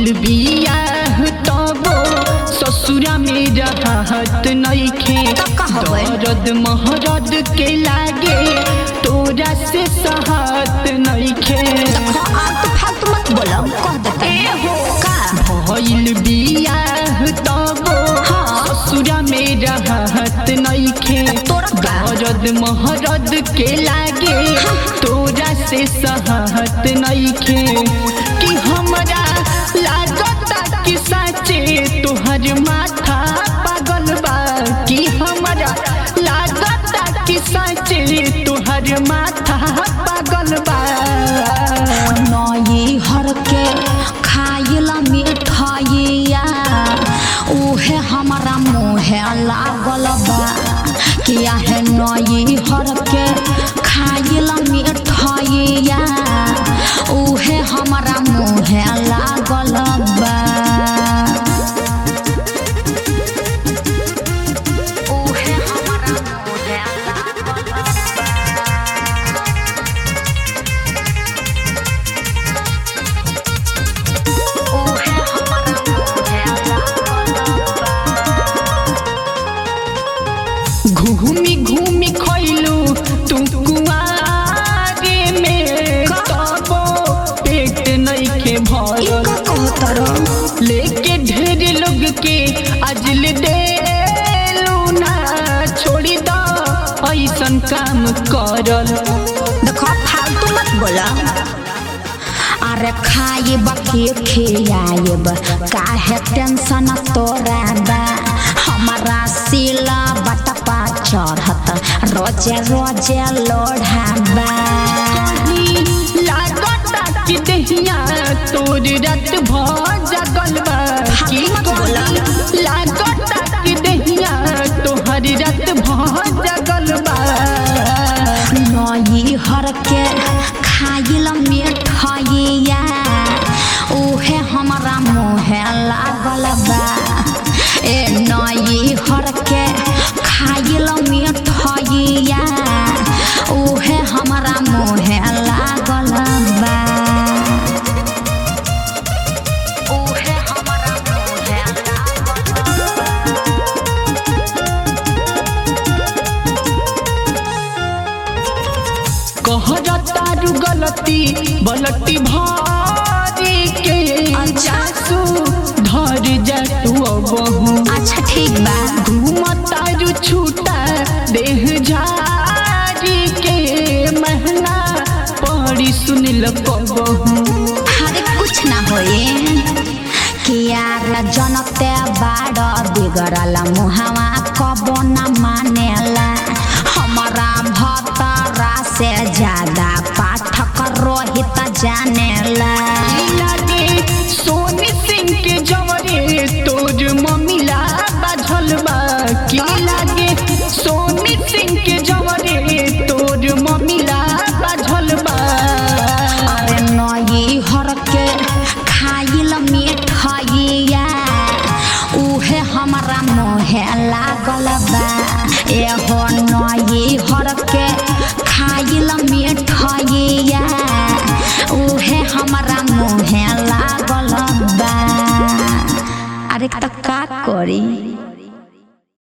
भइल बियाह तबो ससुरा में रहत नइखे त कहबै। दर्द महरद के लागे तोरा से सहत नइखे आलतू फालतू मत बोलो कह देते का भइल बियाह तबो हाँ। ससुरा में रहत नइखे तोरा का? दर्द महरद के लागे तोरा से सहत नइखे कि हमरा लागता कि साचे तोहर माथा पागल बा कि हमरा लागता कि साचे तोहर माथा पागल बा नई हर के खाइला मिठाइया उहे हमारा मुहे लागल बा किया है नई हर के खाइला मिठाइया उहे हमारा मुहे लागल बा उहे हमारा मुहे लागल बा उहे हमारा मुहे लागल बा घूमी घूमी खैलू तू कुआरे में तबो पेट नइखे भरल इनका कहतर लेके ढेर लोग के अजल देलू ना छोड़ी द ऐसन काम करल देखो फालतू मत बोला अरे खाइब के खियाइब काहे टेंशन तोरा बा हमारा सिला बटपा चढ़त रोजे रोजे लोढ़ाबा लागता कि दहिया तोर रात भ जगल बा की मत बोला। लागता कि दहिया तोहर रात भ जगल बा नई हर के खाइल मिठाइया उहे हमारा मुहे लागल बा ए नई हर के खाइल मिठाइया उहे हमारा मुहे लागल बा उहे हमारा मुहे लागल बा कहरा तारू गलती बलटी भारी के जासू धर जा तू अबहू अच्छा ठीक बा घूम तारू छूटा देह झारी के महना पड़ी सुनिल कबहू अरे कुछ ना होए किया जनते बाड़ बिगड़ल मुहावा कबो न मानेला हमारा भतरा से ज्यादा पाठक रोहित जानेला लागे सोनी सिंह के जवरे तोर मम्मीला बाझल बा की लागे सोनी सिंह के जवरे तोर मम्मीला बाझल बा अरे नई हर के खाइल मिठाइया उहे हमारा मुहे लागल बा एहो नई हर के खाइल मिठाइया उहे हमारा मुहे लागल बा अरे त का करी